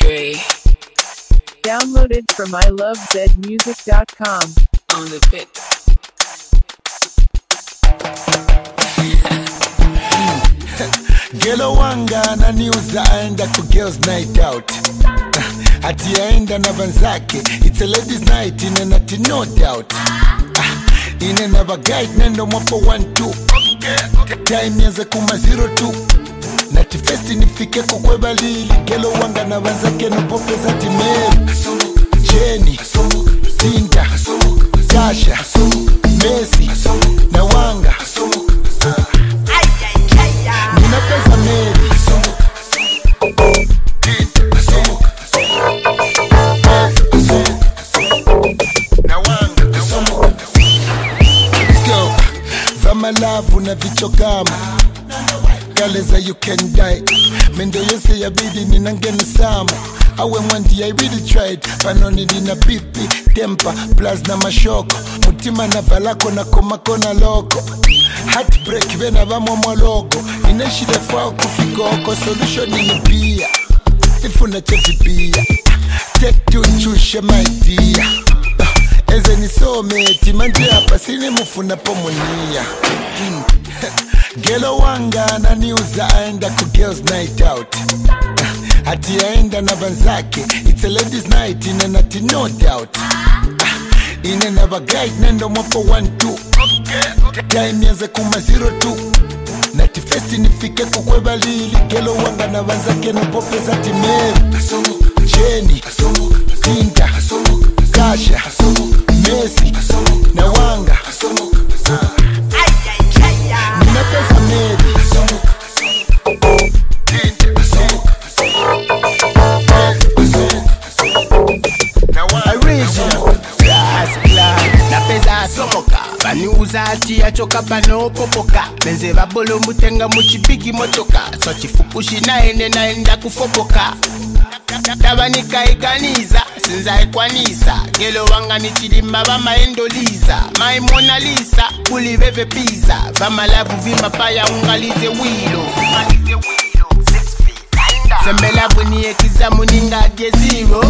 Dre Downloaded from ilovezmusic.com. on the bit. Gelo wanga ananiuza aenda ku girls night out ati aenda na banzake it's a ladies night ine nati no doubt Ah, ine na baguide nendo mwapo 1-2 time yaze kuma 02 nati festi nifike kukwebalili gelo wanga na banzake nopopeza timeri jeni tinda tasha mesi na wanga nina pesa meri na wanga Let's go. vamalavu na vichokama galeza you can die mendo yose yabidi ninangeni sama awe mwandi i really tried panoni nina pipi tempa plus na mashoko mutima na valako na komako na loko heartbreak vena vamwamwaloko ineshilefao kufikoko solution ni bia ifuna chevibia tetuchushe maidia eze nisometi manje hapa sinimufuna pomonia Mm. gelo wanga ananiuza aenda ku girls night out ati aenda na banzake it's a ladies night ine nati no doubt ine na baguide nendo mwapo 1-2 time yaze kuma 02 nati festi nifike kukwebalili gelo wanga na banzake nopopeza timeri jeni tinda kasha mesi na wanga nina pesa meri original Ras Clan na pesa asomoka baniuza ati achoka panopopoka benze babolo mutenga muchipiki motoka so chifukushi naende naenda kufopoka tabanikaiganiza sinzaikwanisa gelo wanga nichilimba bamaendoliza maimonalisa kuliveve piza vamalavu vimapaya ungalize wilo sembelavu niekizamu ningadye zero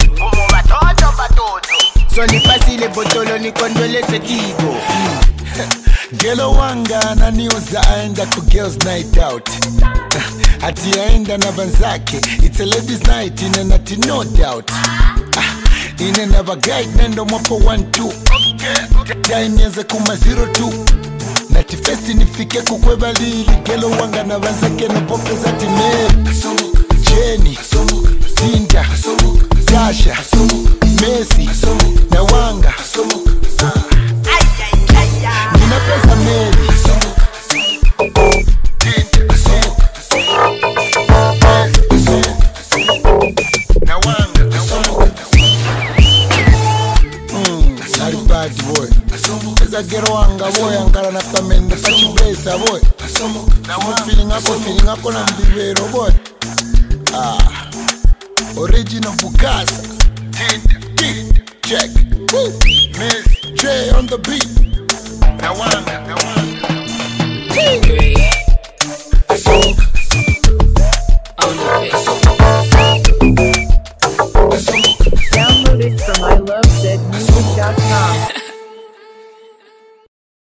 so nipasile botolo nikondolese kigo gelo wanga ananiuza aenda ku girls night out ati aenda na banzake it's a ladies night ine nati no doubt Ah, ine na baguide nendo mwapo 1-2 time yaze kuma 02 nati festi nifike kukwebalili gelo wanga na banzake nopopeza timeri jeni tinda tasha mesi na wanga nina pesa meri na wanga Mm, sorry bad boy eza gero wanga boy angala na pamende pachibesa boy feeling ako feeling ako na mbibero boy ah original bukasa check Woo. miss j on the beat na wanga na wanga